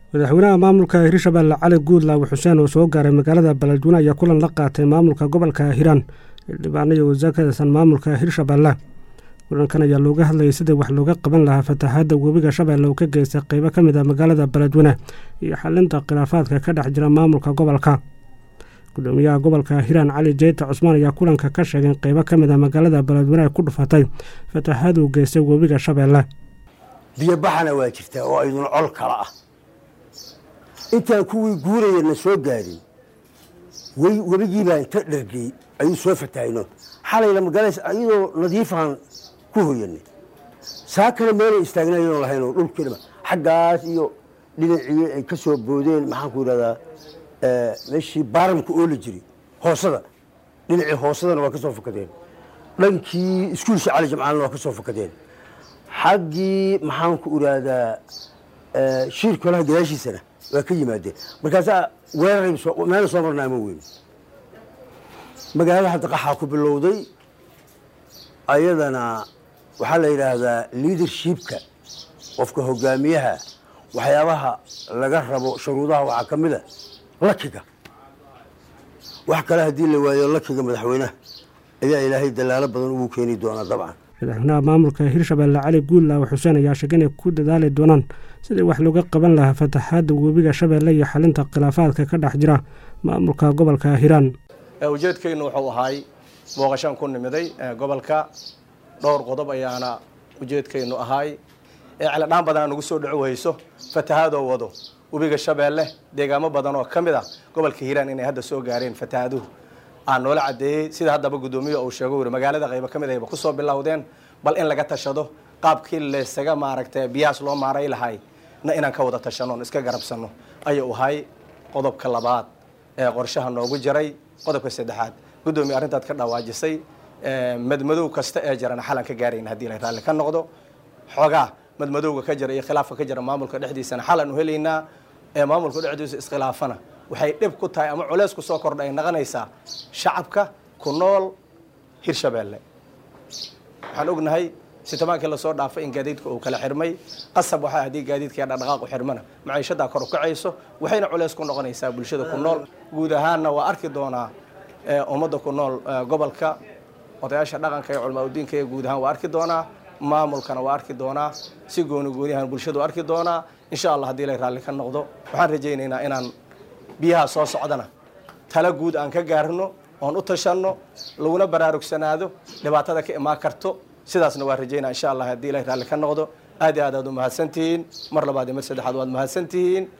madaxweynaha maamulka hirshabelle cali guudlaawe xuseen oo soo gaaray magaalada baladweyne ayaa kulan la qaatay maamulka gobolka hiiraan xildhibaan iyo wasiir ka tirsan maamulka hirshabelle kulankan ayaa looga hadlayay sidii wax looga qaban lahaa fatahaadda webiga shabeelle uu ka geystay qeybo ka mid ah magaalada baladweyne iyo xalinta khilaafaadka ka dhex jira maamulka gobolka gudoomiyaha gobolka hiiraan cali jeyta cusmaan ayaa kulanka ka sheegay in qeybo ka mid ah magaalada baladweyne ay ku dhufatay fatahaad uu geystay webiga shabeelle biyobaxana waa jirtaa oo aydun col kala ah intaan kuwii guurayana soo gaadin webigiibaa inta dhargey ayuu soo fatahayno xalayna magalaysa iyadoo nadiifaan ku hoyanay saa kale meelay istaagnayoon lahaynoo dhulkiinaba xaggaas iyo dhinacii ay ka soo boodeen maxaanku yidhahdaa meeshii baaramka oola jiri hoosada dhinacii hoosadana waa ka soo fakadeen dhankii iskuulsha cali jamcaalna waa ka soo fakadeen xaggii maxaanku idhaahdaa shiirkolaha gadaashiisana waa ka yimaadeen markaasaa weeraray meela soo marnaa ma weyn magaalada hadda qaxaa ku bilowday ayadana waxaa la yidhaahdaa leadershipka qofka hogaamiyaha waxyaabaha laga rabo shuruudaha waxaa ka mida lakiga wax kale haddii la waayo lakiga madaxweynaha ayaa ilaahay dalaalo badan ugu keeni doonaa dabcan madaxweynaha maamulka hirshabelle cali guudlaawe xuseen ayaa sheegay inay ku dadaali doonaan sidii wax looga qaban lahaa fataxaadda webiga shabeelle iyo xalinta khilaafaadka ka dhex jira maamulka gobolka hiiraan ujeedkaynu wuxuu ahaay booqashaan ku nimiday gobolka dhowr qodob ayaana ujeedkaynu ahaay ee celadhaan badan aan ugu soo dhaco hayso fatahaadoo wado webiga shabeelle deegaamo badan oo ka mid ah gobolka hiiraan inay hadda soo gaareen fatahaaduhu aan noola caddeeyey sida haddaba guddoomiye uu sheego wuri magaalada qaybo ka mid ayba kusoo bilowdeen bal in laga tashado qaabkii laysaga maaragtay biyahaas loo maaray lahay na inaan ka wada tashano on iska garabsanno ayuu ahay qodobka labaad ee qorshaha noogu jiray qodobka saddexaad guddoomiye arrintaad ka dhawaajisay madmadow kasta ee jirana xalan ka gaarayna haddii la raalli ka noqdo xoogaa madmadowga ka jira iyo khilaafka ka jira maamulka dhexdiisana xalan u helaynaa ee maamulka dhexdiisa iskhilaafana waxay dhib ku tahay ama culeys ku soo kordha ay naqonaysaa shacabka ku nool hirshabeelle waxaan ognahay sitobaankii lasoo dhaafay in gaadiidka uu kala xirmay qasab waxaa haddii gaadiidka dhaqdhaqaaqu xirmana maciishadaa kor u kacayso waxayna culeys ku noqonaysaa bulshada ku nool guud ahaanna waa arki doonaa ummadda ku nool gobolka odayaasha dhaqanka iyo culamaa udiinka iyo guud ahaan waa arki doonaa maamulkana waa arki doonaa si gooni gooniyahan bulshadu arki doonaa insha allah haddii lay raalli ka noqdo waxaan rajaynaynaa inaan biyaha soo socdana tala guud aan ka gaarno oon u tashanno laguna baraarugsanaado dhibaatada ka imaan karto sidaasna waa rajaynaa insha allah haddii ilay raalli ka noqdo aad iyo aad aad u mahadsantihiin mar labaad iyo mar saddexaad waad mahadsantihiin